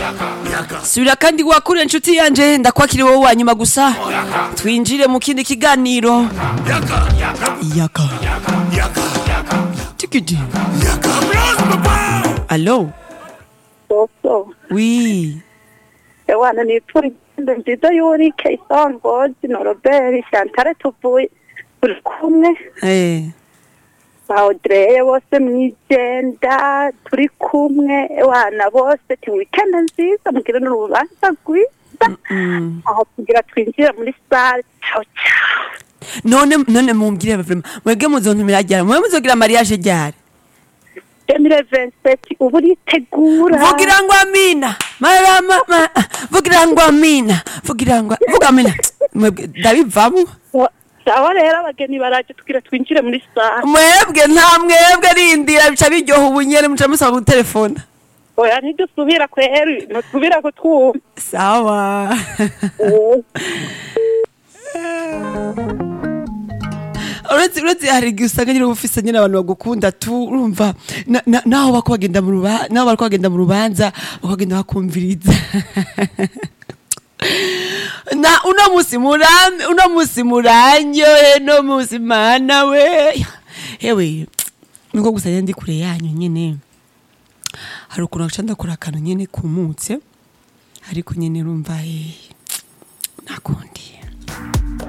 subira kandi wakure inshuti yanje ndakwakiri wowe wa nyuma gusa twinjire mu kindi kiganiro yaka tikidi alo Soso. wi Ewana nipfura igendo nziza y'urike isongozi na Robert Chantal tuvuye turi kumwe eh ba Audrey bose mwijenda turi kumwe ewana bose ti weekend nziza mugire n'urubanza rwiza mm. aho kugira twinjire muri sale ciao ciao none none mumbwire vraiment mwebwe muzontumira ryari mwe muzogira mariage ryari 2027 ubu uritegura vugira ngo amina marama ma, vugira ngo amina vugira ngo vuga amina mwebwe ndabivamo sawa rero abageni baraje tugira twinjire muri sale mwebwe nta mwebwe rindira bica biryoha ubunyene muca musaba gutelefona oya ntidusubira kweri ntusubira kutwumva sawa uretse uretse hari igihe usanga nyine uba ufise nyine abantu bagukunda tu urumva na- na- naho bako bagenda mu ruba naho bariko bagenda mu rubanza bakagenda bakumviriza na uno musi murambe uno musi muranyoye no musi mana we hewe niko gusa nyine ndi kure yanyu nyine hari ukuntu gaca ndakora akantu nyine kumutse ariko nyine urumva eh, nakundi